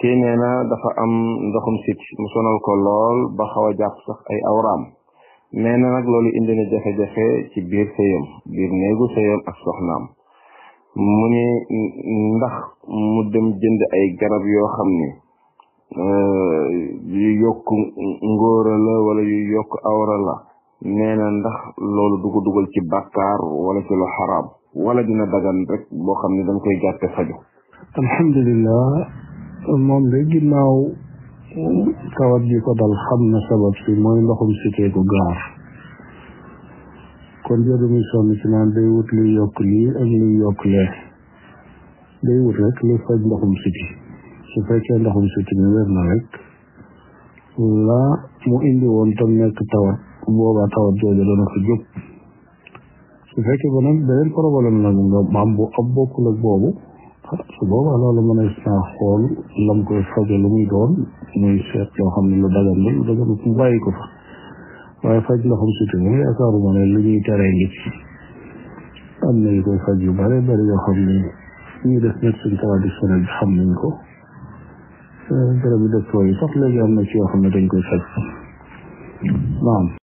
kii nee na dafa am ndoxum sit mu sonal ko lool ba xaw a jàpp sax ay awraam nee na nag loolu indi na jafe-jafe ci biir sëyam biir néegu sëyam ak soxnaam mu ni ndax mu dem jënd ay garab yoo xam ni yu yokk ngóora la wala yu yokk awra la nee na ndax loolu du ko dugal ci bàkkaar wala ci lu xaraam wala dina dagan rek boo xam ne dañ koy jàppe faju alhamdulilah moom de ginnaaw tawat ji ko dal xam na sabab si mooy ndoxum sitee ko gaar kon jëru mi sonn ci naan day wut luy yokk lii ak luy yokk lee day wut rek luy faj ndoxum siti su fekkee ndoxum siti mi wér na rek la mu indi woon tam nekk tawat boobaa tawat jooju dana ko jóg su fekkee ba nag beneen problème nag nga maam bu ab bokkul ak boobu su boobaa loolu mën a naa xool lam koy faje lu muy doon muy seet loo xam ne lu dagan la lu dagan mu bàyyi ko fa waaye faj ndoxum siti moom yaakaaruma ne lu ñuy teree ngi ci am na yu koy faj yu bare bari yoo xam ne ñu def médecine traditionnelle bi xam nañ ko garab yi docteur yi sax léegi am na ci yoo xam ne dañ koy faj naam